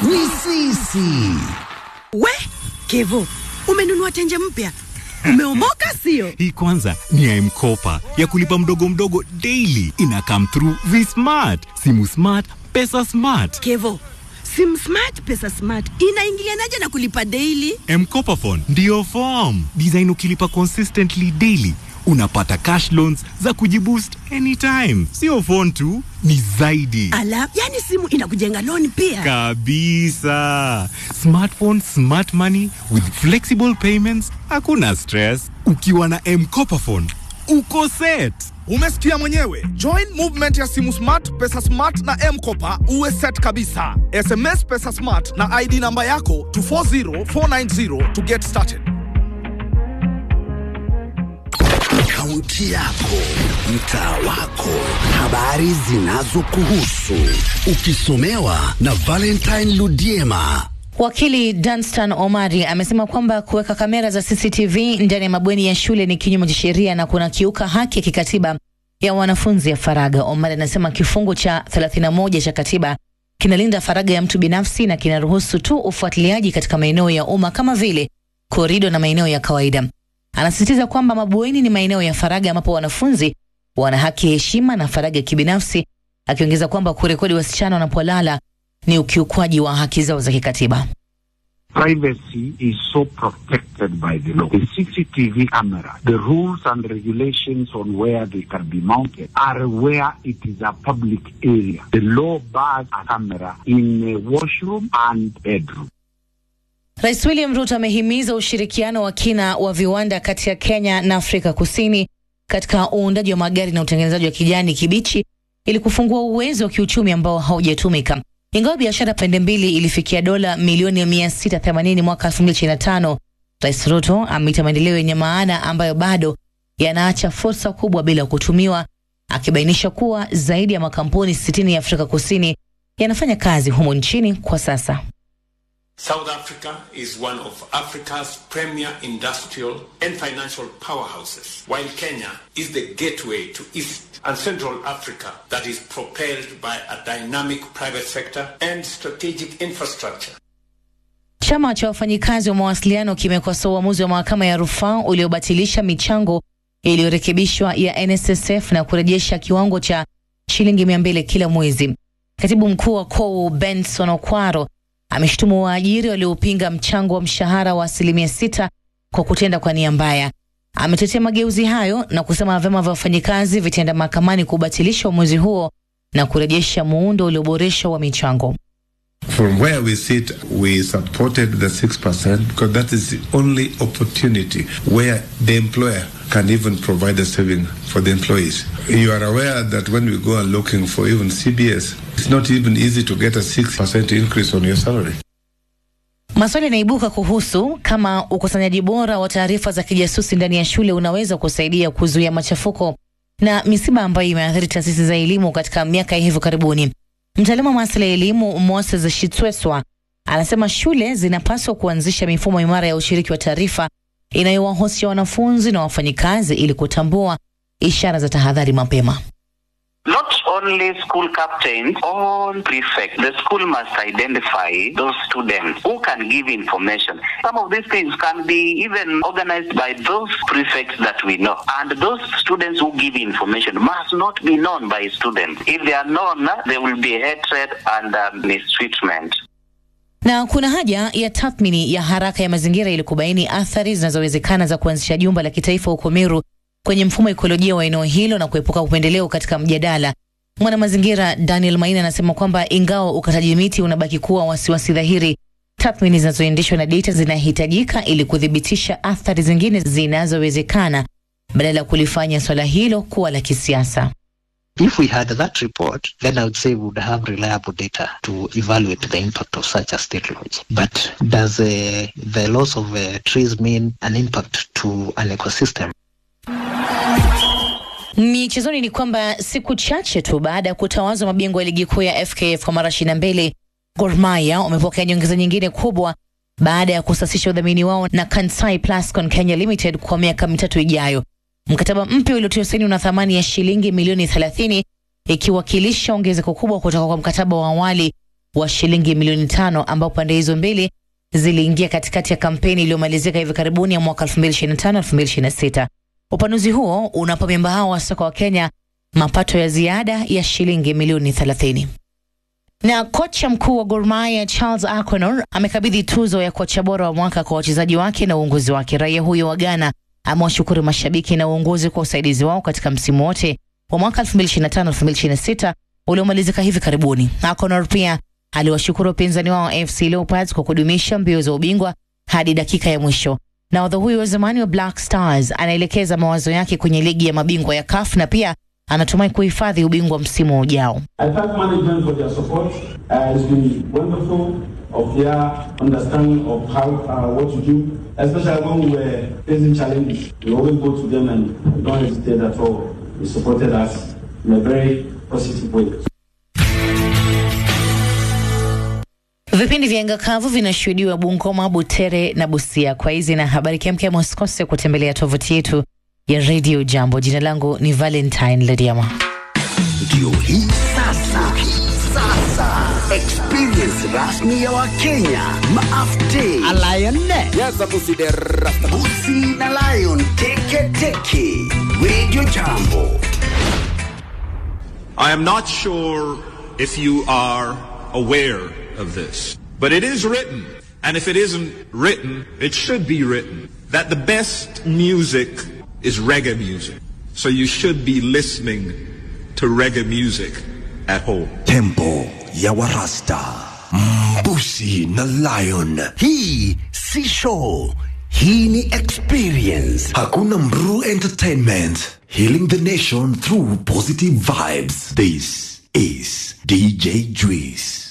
ni sisi. We Kevo, umenunua tenje mpya, umeomoka sio? Hii kwanza ni ya M-Kopa ya kulipa mdogo mdogo daily. Ina come through vi-smart, simu smart, pesa smart. Kevo, sim smart pesa smart inaingilianaje na kulipa daily? M-Kopa phone ndio form design. Ukilipa consistently daily unapata cash loans za kujiboost anytime. Sio phone tu, ni zaidi Ala, yani simu inakujenga loan pia. kabisa. Smartphone, smart money with flexible payments, hakuna stress. Ukiwa na M-Kopa phone uko set. Umesikia mwenyewe. Join movement ya simu smart, pesa smart na M-Kopa uwe set kabisa. SMS pesa smart na ID namba yako to 40490 to get started. Kaunti yako, mtaa wako, habari zinazokuhusu, ukisomewa na Valentine Ludiema. Wakili Danstan Omari amesema kwamba kuweka kamera za CCTV ndani ya mabweni ya shule ni kinyume cha sheria na kuna kiuka haki ya kikatiba ya wanafunzi ya faragha. Omari anasema kifungu cha 31 cha katiba kinalinda faragha ya mtu binafsi na kinaruhusu tu ufuatiliaji katika maeneo ya umma kama vile korido na maeneo ya kawaida. Anasisitiza kwamba mabweni ni maeneo ya faragha ambapo wanafunzi wana haki ya heshima na faragha ya kibinafsi, akiongeza kwamba kurekodi wasichana wanapolala ni ukiukwaji wa haki zao za kikatiba. privacy is so protected by the law. The CCTV camera, the rules and regulations on where they can be mounted are where it is a public area. The law bars a camera in a washroom and bedroom. Rais William Ruto amehimiza ushirikiano wa kina wa viwanda kati ya Kenya na Afrika Kusini katika uundaji wa magari na utengenezaji wa kijani kibichi ili kufungua uwezo wa kiuchumi ambao haujatumika. Ingawa biashara pande mbili ilifikia dola milioni 680 mwaka 2025, Rais Ruto ameita maendeleo yenye maana ambayo bado yanaacha fursa kubwa bila kutumiwa, akibainisha kuwa zaidi ya makampuni 60 ya Afrika Kusini yanafanya kazi humo nchini kwa sasa. South Africa is one of Africa's premier industrial and financial powerhouses, while Kenya is the gateway to East and Central Africa that is propelled by a dynamic private sector and strategic infrastructure. Chama cha wafanyikazi wa mawasiliano kimekosoa uamuzi wa mahakama ya rufaa uliobatilisha michango iliyorekebishwa ya NSSF na kurejesha kiwango cha shilingi mia mbili kila mwezi. Katibu mkuu wa KOU Benson Okwaro ameshutumu waajiri waliopinga mchango wa mshahara wa asilimia sita kwa kutenda kwa nia mbaya. Ametetea mageuzi hayo na kusema vyama vya wafanyikazi vitaenda mahakamani kubatilisha uamuzi huo na kurejesha muundo ulioboreshwa wa michango. From where we sit, we supported the 6% because that is the only opportunity where the employer can even provide a saving for the employees. You are aware that when we go and looking for even CBS, it's not even easy to get a 6% increase on your salary. Maswali yanaibuka kuhusu kama ukusanyaji bora wa taarifa za kijasusi ndani ya shule unaweza kusaidia kuzuia machafuko na misiba ambayo imeathiri taasisi za elimu katika miaka ya hivi karibuni. Mtaalamu wa masuala ya elimu Moses Shitweswa anasema shule zinapaswa kuanzisha mifumo imara ya ushiriki wa taarifa inayowahusisha wanafunzi na wafanyikazi ili kutambua ishara za tahadhari mapema. Not only school captains, all prefects. The school must identify those students who can give information. Some of these things can be even organized by those prefects that we know. And those students who give information must not be known by students. If they are known, there will be hatred and uh, mistreatment. Na kuna haja ya tathmini ya haraka ya mazingira ili kubaini athari zinazowezekana za kuanzisha jumba la kitaifa huko Meru kwenye mfumo wa ekolojia wa eneo hilo na kuepuka upendeleo katika mjadala. Mwanamazingira Daniel Maina anasema kwamba ingawa ukataji miti unabaki kuwa wasiwasi dhahiri, tathmini zinazoendeshwa na data zinahitajika ili kuthibitisha athari zingine zinazowezekana badala ya kulifanya swala hilo kuwa la kisiasa. If we had that report, then I would say we would have reliable data to evaluate the impact of such a state lodge. But does uh, the loss of uh, trees mean an impact to an ecosystem? Michezoni ni kwamba siku chache tu baada ya kutawazwa mabingwa ya ligi kuu ya FKF kwa mara ishirini na mbili, Gor Mahia wamepokea nyongeza nyingine kubwa baada ya kusasisha udhamini wao na Kansai Plascon Kenya Limited kwa miaka mitatu ijayo. Mkataba mpya uliotiwa saini una thamani ya shilingi milioni 30 ikiwakilisha ongezeko kubwa kutoka kwa mkataba wa awali wa shilingi milioni tano ambao pande hizo mbili ziliingia katikati ya kampeni iliyomalizika hivi karibuni ya mwaka 2025-2026. Upanuzi huo unapa memba hao wa soka wa Kenya mapato ya ziada ya shilingi milioni 30. Na kocha mkuu wa Gor Mahia Charles Akonor amekabidhi tuzo ya kocha bora wa mwaka kwa wachezaji wake na uongozi wake. Raia huyo wa Ghana amewashukuru mashabiki na uongozi kwa usaidizi wao katika msimu wote wa mwaka 2025-2026 uliomalizika hivi karibuni. Akonor pia aliwashukuru wapinzani wao FC Leopards kwa kudumisha mbio za ubingwa hadi dakika ya mwisho. Nahodha huyo wa zamani wa Black Stars anaelekeza mawazo yake kwenye ligi ya mabingwa ya CAF na pia anatumai kuhifadhi ubingwa msimu ujao. I thank management for their support. Uh, it's been wonderful of their understanding of how uh, what to do, especially when we were facing challenges. We always go to them and we don't hesitate at all. They supported us in a very positive way. Vipindi vya anga kavu vinashuhudiwa Bungoma, Butere na Busia. Kwa hizi na habari kemkem, usikose kutembelea tovuti yetu ya Radio Jambo. Jina langu ni Valentine Lediama. Ndio hii sasa, sasa experience rasmi ya Wakenya maafte Busi na Lion teke teke. Radio Jambo. I am not sure if you are aware of this, but it is written, and if it isn't written, it should be written, that the best music is reggae music. So you should be listening to reggae music at home. Tempo ya Warasta. Mbusi na Lion. Hii si show. Hii ni experience. Hakuna Mru Entertainment. Healing the nation through positive vibes. This is DJ Juice.